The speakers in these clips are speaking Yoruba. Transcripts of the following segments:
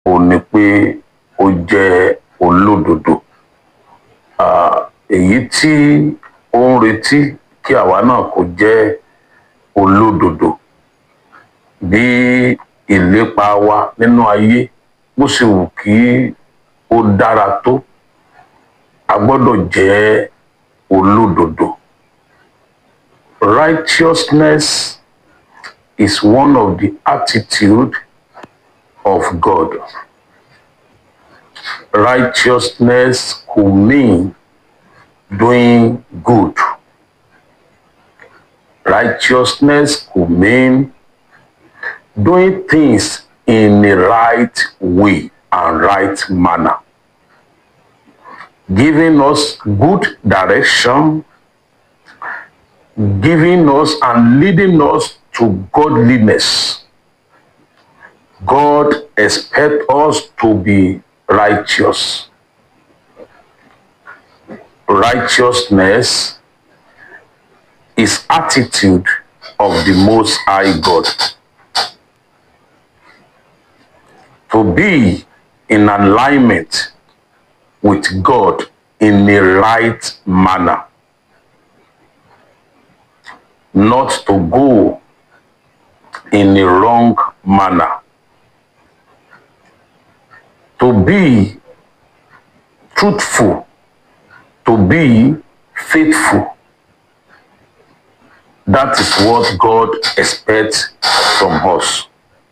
ò ní pé ó jẹ́ olódodo Ah, èyí tí ó ń retí kí àwa náà kó jẹ́ olódodo bí ìlépa wa nínú ayé bó ṣe wù kí ó dára tó a gbọ́dọ̀ jẹ́ olódodo righteousness is one of the attitude of God. Righteousness could mean doing good. Righteousness could mean doing things in the right way and right manner, giving us good direction, giving us and leading us to godliness. God expects us to be righteous. Righteousness is attitude of the Most High God. To be in alignment with God in the right manner. Not to go in the wrong manner. To be truthful, to be faithful. That is what God expects from us.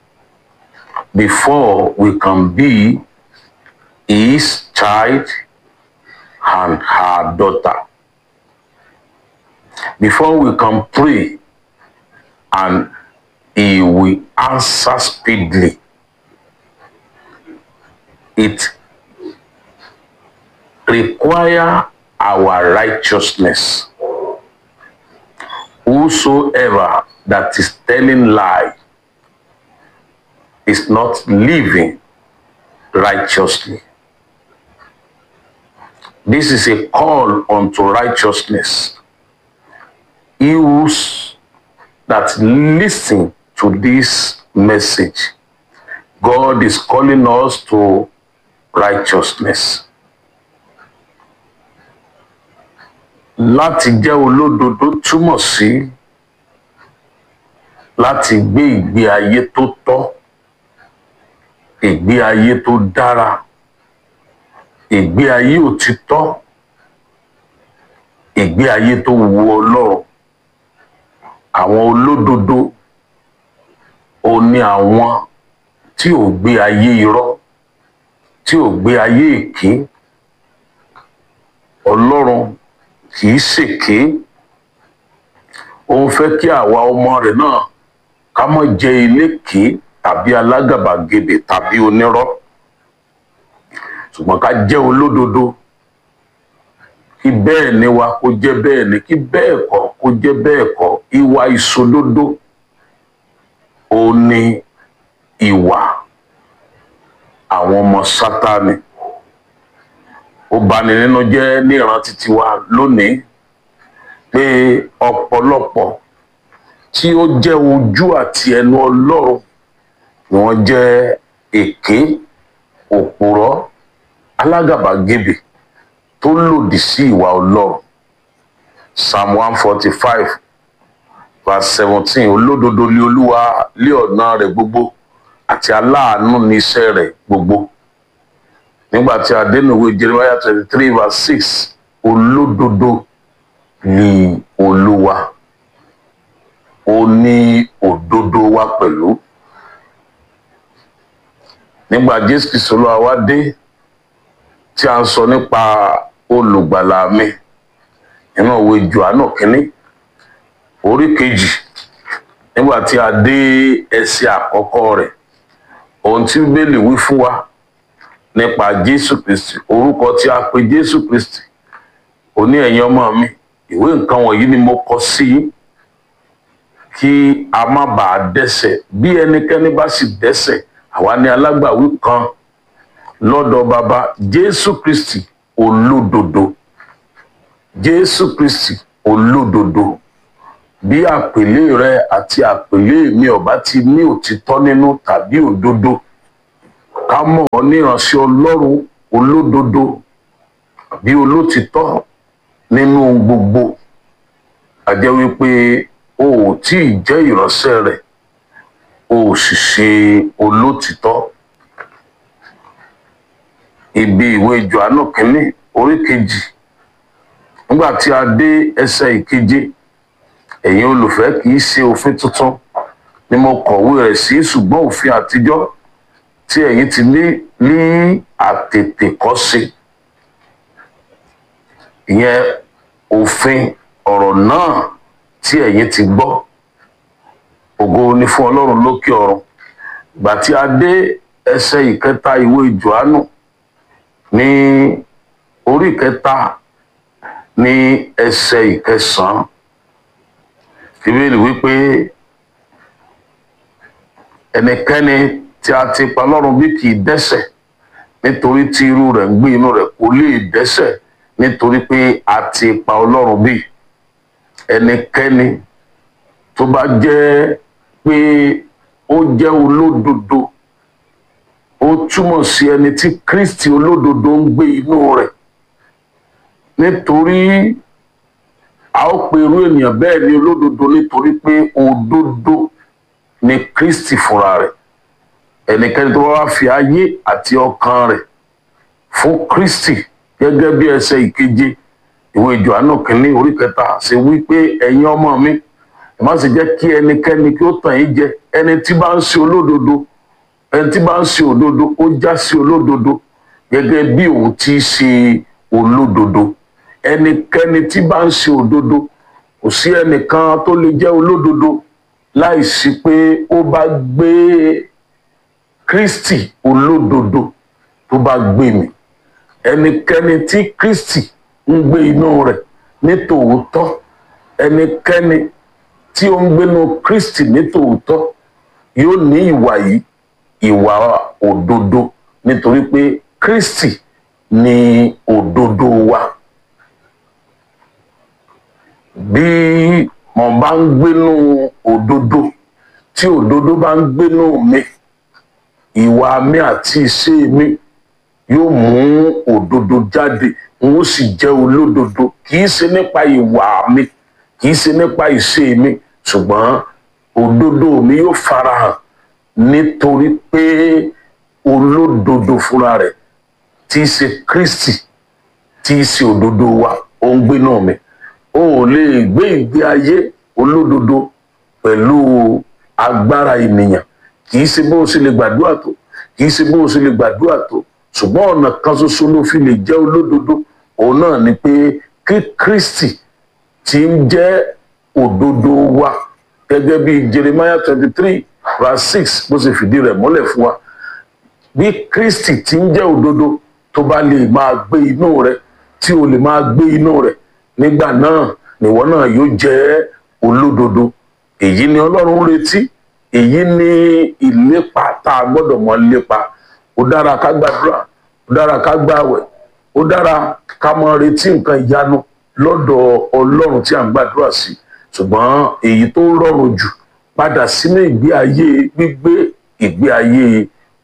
Before we can be His child and her daughter. Before we can pray and He will answer speedily. It require our righteousness. Whosoever that is telling lie is not living righteously. This is a call unto righteousness. He who's that listen to this message, God is calling us to righteousness. Láti jẹ́ olódodo túmọ̀ sí láti gbé ìgbé ayé tó tọ́, ìgbé ayé tó dára, ìgbé ayé òtítọ́, ìgbé ayé tó wu Ọlọ́run. Àwọn olódodo ò ní àwọn tí ò gbé ayé irọ́, tí ò gbé ayé èké. Ọlọ́run kì í ṣèké. Ó ń fẹ́ kí àwa ọmọ rẹ̀ náà ká má jẹ́ eléké tàbí alágàbàgebè tàbí onírọ́. Ṣùgbọ́n ká jẹ́ olódodo. Kí bẹ́ẹ̀ ni wa kó jẹ́ bẹ́ẹ̀ ni, kí bẹ́ẹ̀ kọ́ kó jẹ́ bẹ́ẹ̀ kọ́. Ìwà ìṣòdodo ó ní ìwà àwọn ọmọ Sátánì. Ó bani nínú jẹ́ ní ìrántí tiwa lónìí pé ọ̀pọ̀lọpọ̀ tí ó jẹ́ ojú àti ẹnu Ọlọ́run ni wọ́n jẹ́ èké, òpùrọ́, alágàbàgebè tó lòdì sí ìwà Ọlọ́run. Psalm one forty five verse seventeen olódodo ni Olúwa lé ọ̀nà rẹ̀ gbogbo àti aláàánú ní iṣẹ́ rẹ̀ gbogbo. Nígbà tí a dé ìwé Jeremiah twenty three verse six olódodo ni Olúwa. Ó ní òdodo wa pẹ̀lú. Nígbà Jésù Kristi Olúwa wá dé tí a ń sọ nípa olùgbàlà mi nínú òwe Jòhánù kínní orí kejì nígbà tí a dé ẹsẹ̀ àkọ́kọ́ rẹ̀ ohun tí Bíbélì wí fún wa nípa Jésù Kristi orúkọ tí a pè Jésù Kristi ó ní ẹ̀yin ọmọ mi ìwé nǹkan wọ̀nyí ni mo kọ sí yín kí a má bàa dẹ́ṣẹ̀ bí ẹnikẹ́ni bá sì dẹ́ṣẹ̀ àwa ní alágbàwí kan lọ́dọ̀ baba Jésù Kristi olódodo Jésù Kristi olódodo bí àpèlé rẹ àti àpèlé mi ò bá ti ní òtítọ́ nínú tàbí òdodo ká mọ̀ ọ́ ní ìránṣẹ́ ọlọ́run olódodo bí olótìtọ́ nínú gbogbo a jẹ́ wípé o ò tí ì jẹ́ ìránṣẹ́ rẹ̀ o ò sì ṣe olótìtọ́ ibi ìwé Jòhánù kínní orí kejì nígbà tí a dé ẹsẹ̀ ìkeje ẹ̀yin olùfẹ́ kì í ṣe òfin tuntun ni mo kọ̀wé rẹ̀ sí ṣùgbọ́n òfin àtijọ́ tí ẹ̀yin ti ní ní àtètèkọ́ṣe ìyẹn òfin ọ̀rọ̀ náà tí ẹ̀yin ti gbọ́ ògo ni fún ọlọ́run lókè ọ̀run ìgbà tí a dé ẹsẹ̀ ìkẹta ìwé Jòhánù ní orí ìkẹta ní ẹsẹ̀ ìkẹsàn-án ìbéèrè wípé ẹnikẹ́ni tí a ti pa lọ́rùn bí kì í dẹ́ṣẹ̀ nítorí tí irú rẹ̀ ń gbé inú rẹ̀ kò lè dẹ́ṣẹ̀ nítorí pé a ti pa ọlọ́run bí ẹnikẹ́ni tó bá jẹ́ pé ó jẹ́ olódodo ó túmọ̀ sí ẹni tí Kristi olódodo ń gbé inú rẹ̀ nítorí a ó pe irú ènìyàn bẹ́ẹ̀ ni olódodo nítorí pé òdodo ni Kristi fúnra rẹ̀ ẹnikẹ́ni tó bá wá fi ayé àti ọkàn rẹ̀ fún Kristi gẹ́gẹ́ bí ẹsẹ̀ ìkeje ìwé Jòhánù kínní orí kẹta ṣe wí pé ẹ̀yin ọmọ mi ẹ má sì jẹ́ kí ẹnikẹ́ni kí ó tàn yín jẹ ẹni tí bá ń ṣe olódodo ẹni tí bá ń ṣe òdodo ó já sí olódodo gẹ́gẹ́ bí òun ti ṣe olódodo ẹnikẹ́ni tí bá ń ṣe òdodo kò sí ẹnìkan tó lè jẹ́ olódodo láì sí pé ó bá gbé Kristi olódodo tó bá gbé mi ẹnikẹ́ni tí Kristi ń gbé inú rẹ̀ ní tòótọ́ ẹnikẹ́ni tí ó ń gbénu Kristi ní tòótọ́ yóò ní ìwà yìí ìwà òdodo nítorí pé Kristi ni òdodo wa bí mo bá ń gbénu òdodo tí òdodo bá ń gbénu mi ìwà mi àti ìṣe mi yóò mú òdodo jáde n ó sì jẹ́ olódodo kì í ṣe nípa ìwà mi kì í ṣe nípa ìṣe mi ṣùgbọ́n òdodo mi yóò farahàn nítorí pé olódodo fúnra rẹ̀ tí í ṣe Kristi tí í ṣe òdodo wa ó ń gbé náà mi o ò lè gbé ìgbé ayé olódodo pẹ̀lú agbára ènìyàn kì í ṣe bó o ṣe lè gbàdúrà tó kì í ṣe bó o ṣe lè gbàdúrà tó ṣùgbọ́n ọ̀nà kan ṣoṣo ló fi lè jẹ́ olódodo òun náà ni pé kí Kristi tí ń jẹ́ òdodo wa gẹ́gẹ́ bí Jeremiah twenty three verse six bó ṣe fìdí rẹ̀ múlẹ̀ fún wa bí Kristi tí ń jẹ́ òdodo tó bá lè máa gbé inú rẹ̀ tí o lè máa gbé inú rẹ̀ nígbà náà nìwọ náà yóò jẹ́ olódodo èyí ni Ọlọ́run retí èyí ni ìlépa tá a gbọ́dọ̀ mọ lépa ó dára ká gbàdúrà ó dára ká gbààwẹ̀ ó dára ká mọ retí nǹkan ìyanu lọ́dọ̀ Ọlọ́run tí a ń gbàdúrà sí ṣùgbọ́n èyí tó rọrùn jù padà sínú ìgbé ayé gbígbé ìgbé ayé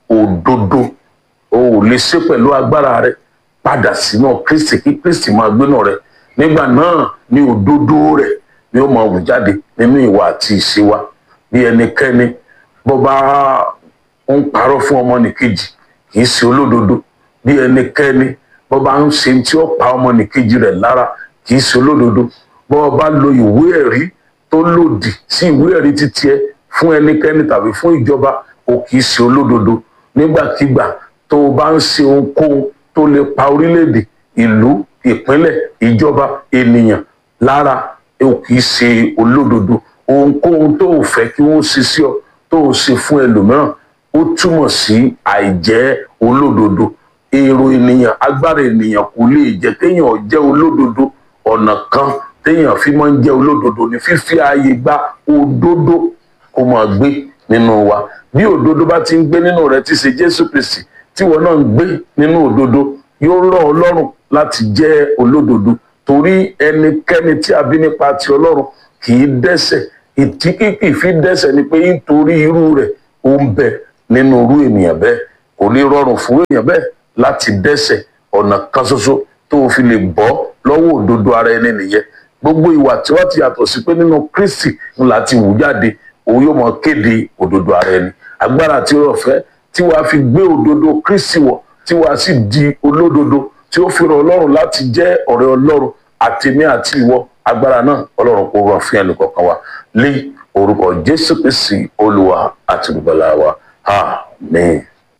òdodo o ò lè ṣe pẹ̀lú agbára rẹ padà sínú Kristi kí Kristi máa gbénú rẹ nígbà náà ni òdodo rẹ ni ó máa wù jáde nínú ìwà àti ìṣe wa bí ẹnikẹ́ni bó bá ń parọ́ fún ọmọnìkejì kì í ṣe olódodo bí ẹnikẹ́ni bó bá ń ṣe tí ó pa ọmọnìkejì rẹ̀ lára kì í ṣe olódodo bó bá lo ìwé ẹ̀rí tó lòdì sí ìwé ẹ̀rí títí ẹ fún ẹnikẹ́ni tàbí fún ìjọba o kì í ṣe olódodo nígbàkigbà tó o bá ń ṣe ohunkóhun tó lè pa orílẹ̀-èdè ìlú ìpínlẹ̀ ìjọba ènìyàn lára o kì í ṣe olódodo ohunkóhun tó o fẹ́ kí wọ́n ṣe sí ọ tó o ṣe fún ẹlòmíràn ó túmọ̀ sí àìjẹ́ olódodo èrò ènìyàn agbára ènìyàn kò lè jẹ́ kéèyàn jẹ́ olódodo ọ̀nà kan téèyàn fi máa ń jẹ́ olódodo ní fífi ààyè gba òdodo kó máa gbé nínú wa bí òdodo bá ti ń gbé nínú rẹ tí ṣe Jésù Kristi tí wọn náà ń gbé nínú òdodo yóò rọ̀ ọ́ lọ́rùn láti jẹ́ olódodo torí ẹnikẹ́ni tí a bí nípa ti Ọlọ́run kì í dẹ́ṣẹ̀ ìtí kìkì fi dẹ́ṣẹ̀ ni pé nítorí irú rẹ̀ ó ń bẹ nínú irú ènìyàn bẹ́ẹ̀ kò ní rọrùn fún èèyàn bẹ́ẹ̀ láti dẹ́ṣẹ̀ ọ̀nà kan ṣoṣo tó o fi lè bọ́ lọ́wọ́ òdodo ara ẹni nìyẹn gbogbo ìwà tí wọ́n ti yàtọ̀ sí pé nínú Kristi ńlá ti wù jáde òun yóò mọ kéde òdodo ara ẹni agbára tí ó fẹ́ tí wàá fi gbé òdodo Kristi wọ̀ tí wàá sì di olódodo tí ó fi rọ̀ Ọlọ́run láti jẹ́ ọ̀rẹ́ Ọlọ́run àtèmi àti ìwọ agbára náà Ọlọ́run kò rọ̀ fún ẹnìkọ̀ọ̀kan wa lé orúkọ Jésù Kristi Olúwa àti olùgbàlà wa amen.